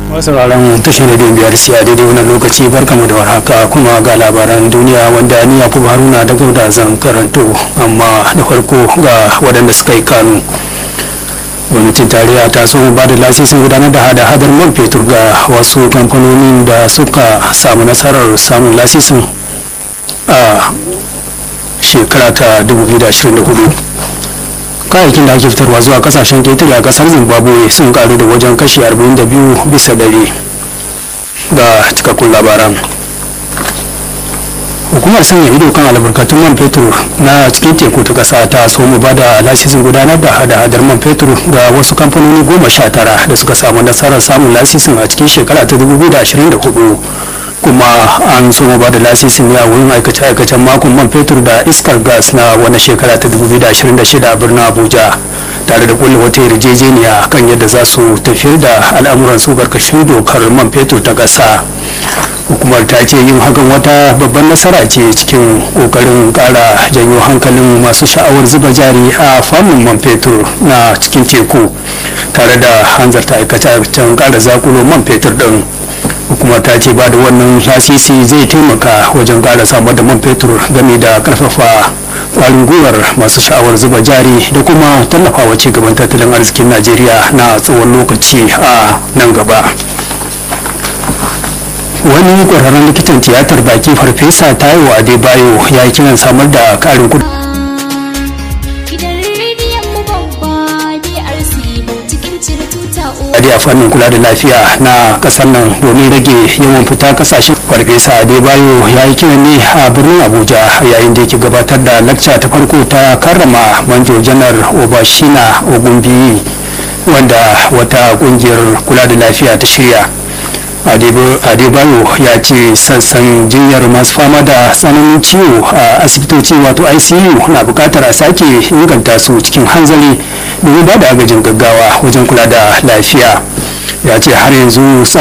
sauraron tashar rediyon biyar siya daidai wani lokaci barkamu da warhaka kuma ga labaran duniya wanda ni yakubu haruna da gauda zan karanto amma da farko ga waɗanda suka yi kanu gwamnatin tarayya ta so ba da lasisin gudanar da hada-hadar man fetur ga wasu kamfanonin da suka samu nasarar samun lasisin a shekara ta 2024 kayayyakin da ake fitarwa zuwa kasashen ketare a kasar zimbabwe sun karu da wajen kashi 42 bisa dare ga cikakkun labaran hukumar sanya ido kan albarkatun man fetur na cikin teku ta kasa ta so mu ba da lasisin gudanar da hada-hadar man fetur ga wasu kamfanoni goma sha tara da suka samu nasarar samun lasisin a cikin shekara ta 2024 kuma an so mu ba da lasisin ne a wurin aikace-aikacen makon man fetur da iskar gas na wani shekara ta 2026 a birnin abuja tare da kulle wata yarjejeniya kan yadda za su tafiyar da al'amuran su karkashin dokar man fetur ta ƙasa hukumar ta ce yin hakan wata babban nasara ce cikin kokarin kara janyo hankalin masu sha'awar zuba jari a fannin man fetur na cikin teku tare da hanzarta aikace-aikacen kara zakulo man fetur din hukumar ta ce ba da wannan lasisi zai taimaka wajen kara samar da man fetur game da karfafa kwarin gwiwar masu sha'awar zuba jari da kuma tallafawa ci gaban tattalin arzikin najeriya na tsawon lokaci a nan gaba wani kwararren likitan tiyatar baki farfesa taiwo adebayo ya yi kiran samar da karin kudi Adi a fannin kula da lafiya na kasar nan domin rage yawan fita kasashen farfesa adebayo ya yi kiran ne a birnin abuja yayin da yake gabatar da lakca ta farko ta karrama manjo janar obashina ogunbiyi wanda wata kungiyar kula da lafiya ta shirya adebayo ya ce sassan jinyar masu fama da tsananin ciwo a asibitoci wato icu na bukatar a sake inganta su cikin hanzari domin ba da agajin gaggawa wajen kula da lafiya ya ce har yanzu